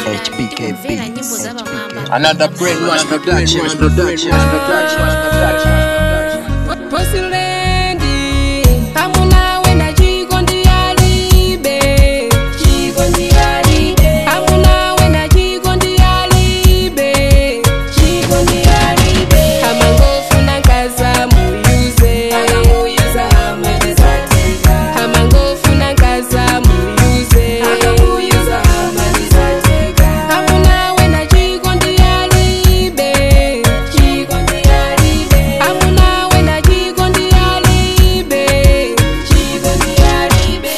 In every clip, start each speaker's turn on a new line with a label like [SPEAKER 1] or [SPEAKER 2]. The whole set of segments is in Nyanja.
[SPEAKER 1] HBK
[SPEAKER 2] tikumvera nyimbo
[SPEAKER 1] Beats.
[SPEAKER 2] z'abamwamba
[SPEAKER 3] Another brainwash production, production, production, production.
[SPEAKER 4] posilendi amunawe na chikondi alibe chikondi alibe amunawe na chikondi alibe chikondi alibe amangofuna kaza muyuze akamuyuza amalizateka amangofuna kaza muyuze akamuyuza amalizateka amunawe na chikondi alibe chikondi alibe amunawe na chikondi alibe chikondi alibe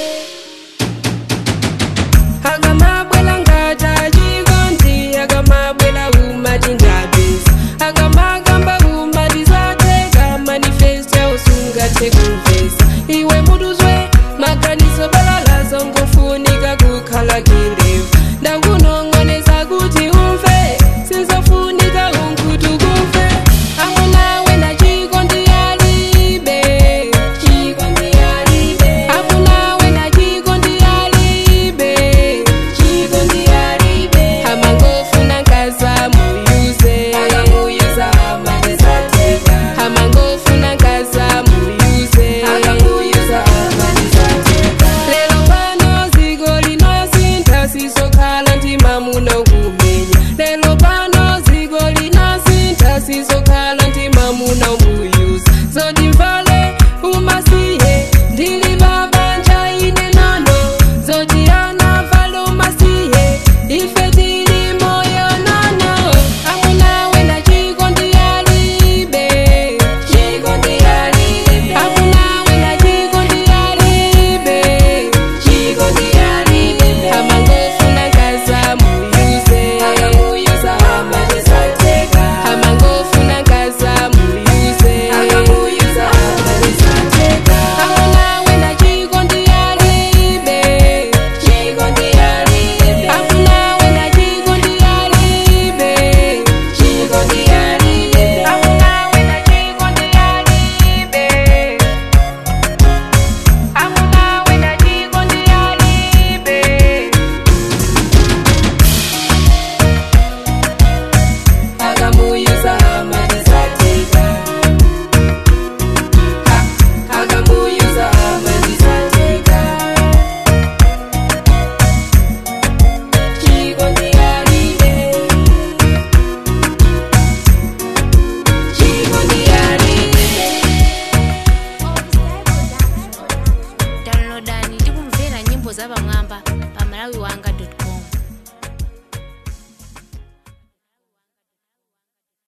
[SPEAKER 4] akamabwela ngata chikondi akamabwela umatindabizi akamakamba umatizateka manifesti ausungathe kumvesa iwe muduzwe maganizo balalazo ngofunika kukhala kilevu ndakunong'oneza kuti umve sinzofunika unkuti kumve amunawe na chikondi alibe chikondi alibe amunawe na chikondi alibe chikondi alibe amangofuna kaza muyuze akamuyuza amalizateka amangofuna kaza muyuze akamuyuza amalizateka lero pano ziko linosinta sizokhala ntima muno kumenya lero pano ziko linosinta sizokhala ntima muno muyuza zotimvale umasiye ndili babanja ine nono zoti anavale umasiye ife tili moyo nono amunawe na chikondi alibe chikondi alibe amunawe na chikondi alibe chikondi alibe amangofuna kaza muyuze akamuyuza amalizateka amangofuna kaza muyuze akamuyuza amalizateka amunawe na chikondi alibe chikondi alibe amunawe na chikondi alibe chikondi alibe amunawe na chikondi alibe amunawe na chikondi alibe akamuyuza amalizateka akamuyuza amalizateka chikondi alibe chikondi alibe
[SPEAKER 2] downloadani tikumvera nyimbo z'abamwamba pa malawi wanga